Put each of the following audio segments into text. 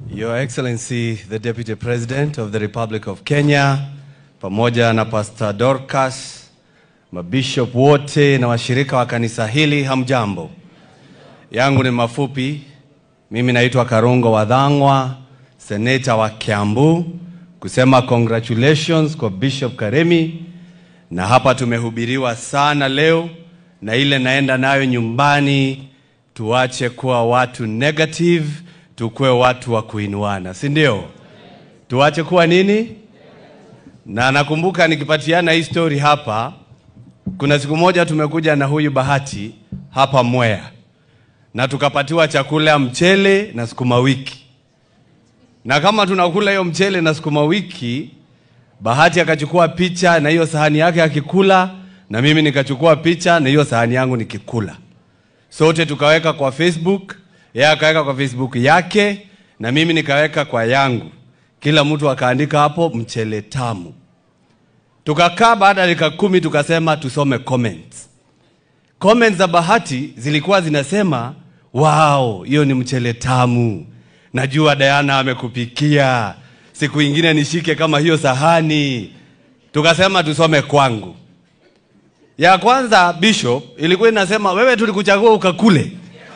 Your Excellency the Deputy President of the Republic of Kenya, pamoja na Pastor Dorcas, mabishop wote na washirika wa kanisa hili, hamjambo. Yangu ni mafupi. Mimi naitwa Karungo Wadhangwa, seneta wa Kiambu, kusema congratulations kwa Bishop Karemi, na hapa tumehubiriwa sana leo, na ile naenda nayo nyumbani, tuache kuwa watu negative, tukuwe watu wa kuinuana, si ndio? Tuache kuwa nini? Na nakumbuka nikipatiana hii story hapa, kuna siku moja tumekuja na huyu Bahati hapa Mwea na tukapatiwa chakula mchele na sukuma wiki, na kama tunakula hiyo mchele na sukuma wiki, Bahati akachukua picha na hiyo sahani yake akikula, na mimi nikachukua picha na hiyo sahani yangu nikikula, sote tukaweka kwa Facebook, yeye akaweka kwa Facebook yake na mimi nikaweka kwa yangu, kila mtu akaandika hapo mchele tamu. Tukakaa baada ya dakika kumi tukasema tusome comments. Comments za Bahati zilikuwa zinasema wow, hiyo ni mchele tamu, najua Diana amekupikia, siku ingine nishike kama hiyo sahani. Tukasema tusome kwangu. Ya kwanza Bishop ilikuwa inasema wewe tulikuchagua ukakule.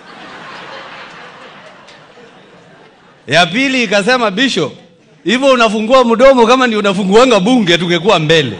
Ya pili ikasema Bishop, hivyo unafungua mdomo kama ndio unafunguanga bunge, tungekuwa mbele.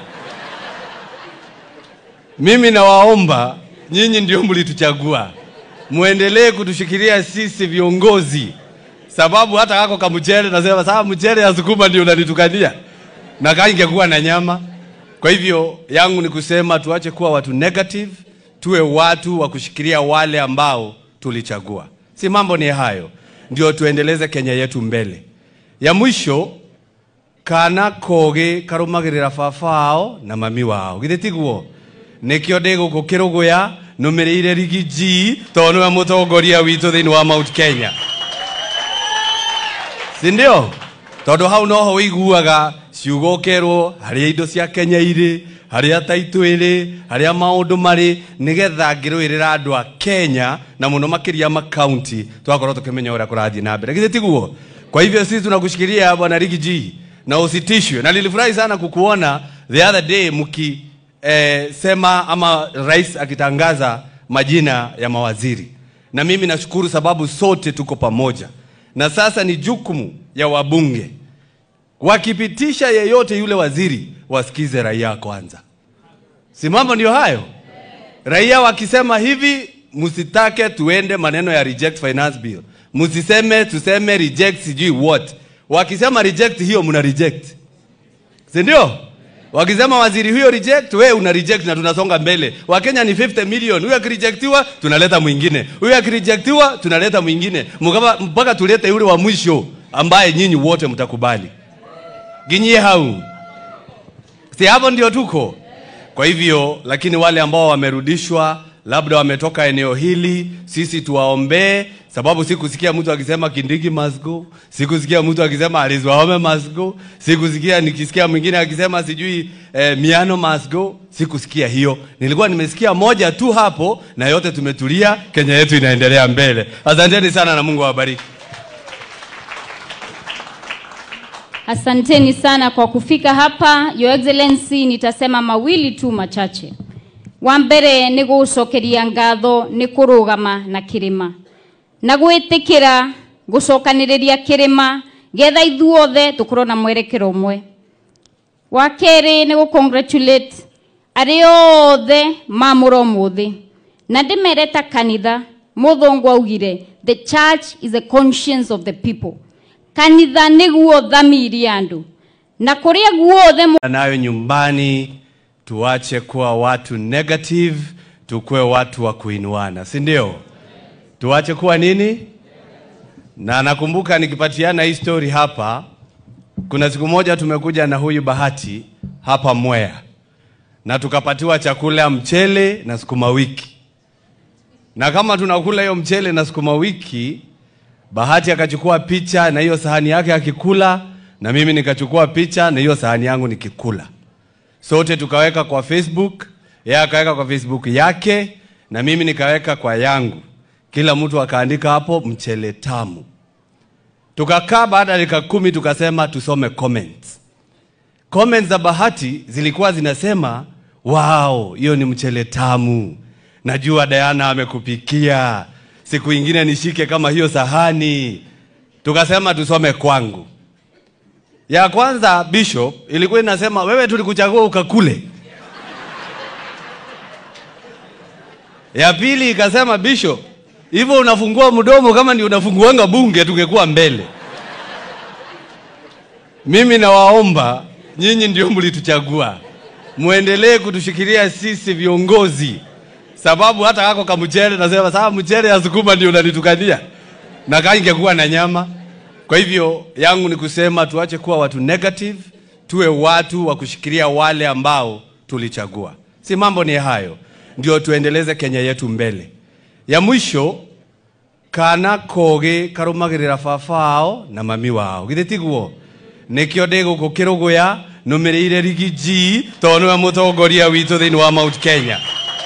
Mimi nawaomba nyinyi ndio mlituchagua, muendelee kutushikilia sisi viongozi, sababu hata kako kamchele nasema sasa, mchele ya sukuma ndio unanitukania na kaa ingekuwa na nyama. Kwa hivyo yangu ni kusema tuache kuwa watu negative, tuwe watu wa kushikilia wale ambao tulichagua. Si mambo ni hayo, ndio tuendeleze Kenya yetu mbele. Ya mwisho kana koge karumagirira baba wao na mami wao githĩ tiguo nĩkĩo ndĩ gũkũ kĩrũgũya nũmĩrĩire rigiji tondũ nĩwe mũtongoria witũ thĩinĩ wa Mount Kenya si ndio tondũ hau noho ũiguaga ciugo ũkerwo harĩa indo cia Kenya irĩ harĩa taitũ ĩrĩ harĩa maũndũ marĩ nĩgetha ngĩrũĩrĩra andũ a Kenya na mũno makĩria makaunti twakorwo tukimenya ũrĩa kũrathiĩ na mbere githĩ tiguo kwa hivyo sisi tunakushikilia bwana Rigiji na usitishwe na nilifurahi sana kukuona the other day mki eh, sema ama rais akitangaza majina ya mawaziri na mimi nashukuru sababu sote tuko pamoja na sasa ni jukumu ya wabunge wakipitisha yeyote yule waziri wasikize raia kwanza si mambo ndio hayo raia wakisema hivi msitake tuende maneno ya reject finance bill msiseme tuseme reject sijui what wakisema reject hiyo mna reject si ndio wakisema waziri huyo reject we una reject na tunasonga mbele wakenya ni 50 million huyo akirejectiwa tunaleta mwingine huyo akirejectiwa tunaleta mwingine Mukaba- mpaka tulete yule wa mwisho ambaye nyinyi wote mtakubali ginyie hau si hapo ndio tuko kwa hivyo lakini wale ambao wamerudishwa labda wametoka eneo hili sisi tuwaombee sababu sikusikia mtu akisema kindigi must go sikusikia mtu akisema Alice Wahome must go sikusikia nikisikia mwingine akisema sijui eh, miano must go sikusikia hiyo nilikuwa nimesikia moja tu hapo na yote tumetulia kenya yetu inaendelea mbele asanteni sana na mungu awabariki Asanteni sana kwa kufika hapa. Your Excellency, nitasema mawili tu machache. Wa mbere nĩ gũcokeria ngatho nĩ kũrũgama na kĩrĩma na gwĩtĩkĩra gũcokanĩrĩria kĩrĩma getha ithuothe tũkorwo na mwerekero ũmwe. Wa kerĩ nĩ gũ-congratulate arĩa othe mamũra ũmũthĩ na ndĩmere ta kanitha mũthũngũ augire the church is the conscience of the people kanitha nĩguo thamiri ya andũ na kũrĩa guothe mũ- nayo nyumbani tuache kuwa watu negative tukuwe watu wa kuinuana si ndio tuache kuwa nini na nakumbuka nikipatiana hii story hapa kuna siku moja tumekuja na huyu bahati hapa mwea na tukapatiwa chakula mchele na sukuma wiki na kama tunakula hiyo mchele na sukuma wiki bahati akachukua picha na hiyo sahani yake akikula na mimi nikachukua picha na hiyo sahani yangu nikikula sote tukaweka kwa facebook yeye akaweka kwa facebook yake na mimi nikaweka kwa yangu kila mtu akaandika hapo mchele tamu tukakaa baada ya dakika kumi tukasema tusome comments comments za bahati zilikuwa zinasema wow hiyo ni mchele tamu najua Diana amekupikia siku ingine nishike kama hiyo sahani tukasema tusome kwangu ya kwanza bishop ilikuwa inasema wewe tulikuchagua ukakule ya pili ikasema bishop hivyo unafungua mdomo kama ni unafunguanga bunge tungekuwa mbele mimi nawaomba nyinyi ndio mlituchagua muendelee kutushikilia sisi viongozi sababu hata kako kamchele nasema saa mchele ya sukuma ndio unanitukania na kaa ingekuwa na nyama kwa hivyo yangu ni kusema tuache kuwa watu negative tuwe watu wa kushikilia wale ambao tulichagua si mambo ni hayo ndio tuendeleze kenya yetu mbele ya mwisho kana kogi karumagirira baba wao na mami wao githĩ tiguo nĩkĩo ndĩ gũkũ kĩrũgũya nũmĩrĩire rigi g tondũ nĩwe mũtongoria witũ thĩinĩ wa mount kenya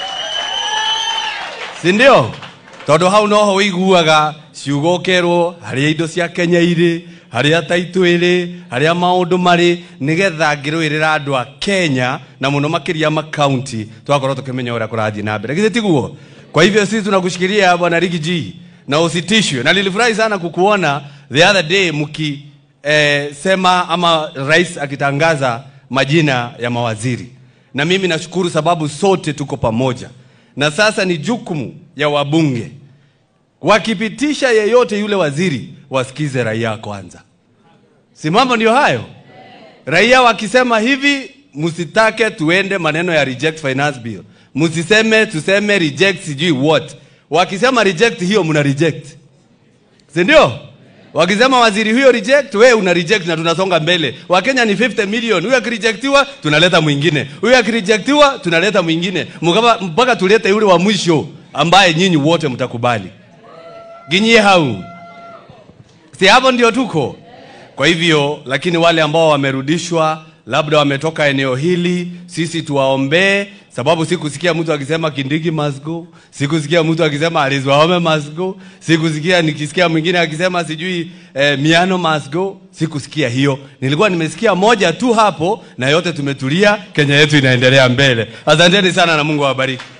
si ndio tondũ hau noho ũiguaga ciugo ũkerwo harĩa indo cia kenya irĩ harĩa taitũ ĩrĩ harĩa maũndũ marĩ nĩgetha ngĩrũĩrĩra andũ a kenya na mũno makĩria makaunti twakorwo tũkĩmenya ũrĩa kũrathiĩ na mbere githĩ tiguo kwa hivyo sisi tunakushikilia bwana rigi g na usitishwe na nilifurahi sana kukuona the other day mki eh, sema ama rais akitangaza majina ya mawaziri na mimi nashukuru sababu sote tuko pamoja na sasa ni jukumu ya wabunge wakipitisha yeyote yule waziri wasikize raia kwanza si mambo ndio hayo raia wakisema hivi msitake tuende maneno ya reject finance bill msiseme tuseme reject sijui what wakisema reject hiyo mna reject si ndio wakisema waziri huyo reject we una reject na tunasonga mbele wakenya ni 50 million huyo akirejectiwa tunaleta mwingine huyo akirejectiwa tunaleta mwingine Mkapa- mpaka tulete yule wa mwisho ambaye nyinyi wote mtakubali ginyie hau si hapo ndio tuko kwa hivyo lakini wale ambao wamerudishwa labda wametoka eneo hili sisi tuwaombee sababu sikusikia mtu akisema kindiki must go sikusikia mtu akisema alizwaome must go sikusikia nikisikia mwingine akisema sijui eh, miano must go sikusikia hiyo nilikuwa nimesikia moja tu hapo na yote tumetulia kenya yetu inaendelea mbele asanteni sana na mungu awabariki